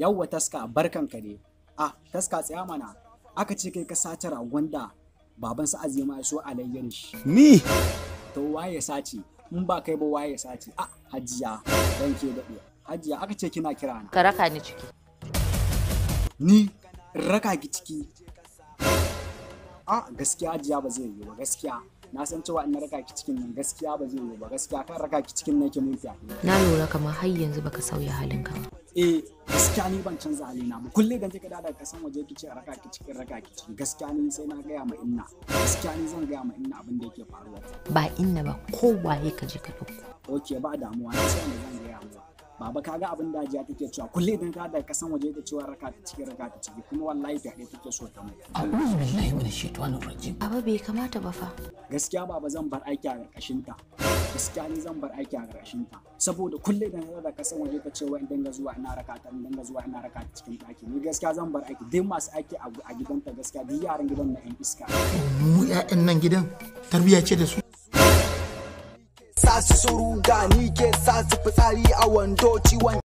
yawwa taska barkan ka ne ah taska tsaya mana aka ce kai ka sace ragon da baban sa azima ya so alayyar shi Ni? to waye sace in ba kai ba waye sace ah hajiya dan ke daɗe hajiya aka ce kina kira na ka raka ni ciki ni in raka ki ciki a gaskiya hajiya ba zai yi ba gaskiya na san cewa in na raka ki cikin nan gaskiya ba zai yi ba gaskiya kan raka ki cikin nan ke mun fyaɗe na lura kamar har yanzu baka sauya halinka ba eh gaskiya ni ban canza halina ba kullum idan kika dawo daga kasan waje kice a raka ki cikin raka ki cikin gaskiya ni sai na gaya ma inna gaskiya ni zan gaya ma inna abin da yake faruwa ba inna ba kowaye ka je ka ɗauko ok ba damuwa na sai zan gaya ma baba kaga abin da hajiya take cewa kullum idan ka daga kasan waje ta cewa raka ta cikin raka ta ciki kuma wallahi fyaɗe take so ta mai A'udhu billahi minash shaitanir rajim. baba bai kamata ba fa gaskiya baba zan bar aiki a ƙarƙashin ta gaskiya ni zan bar aiki a ƙarƙashin ta saboda kullum idan ka daga kasan waje ta cewa in dinga zuwa ina raka ta in dinga zuwa ina raka ta cikin ɗaki ni gaskiya zan bar aiki duk masu aiki a a gidanta gaskiya duk yaran gidan na yan iska Mu 'ya'yan nan gidan tarbiyya ce da su. sa su suruga ni ke sa su fitsari a wando ciwon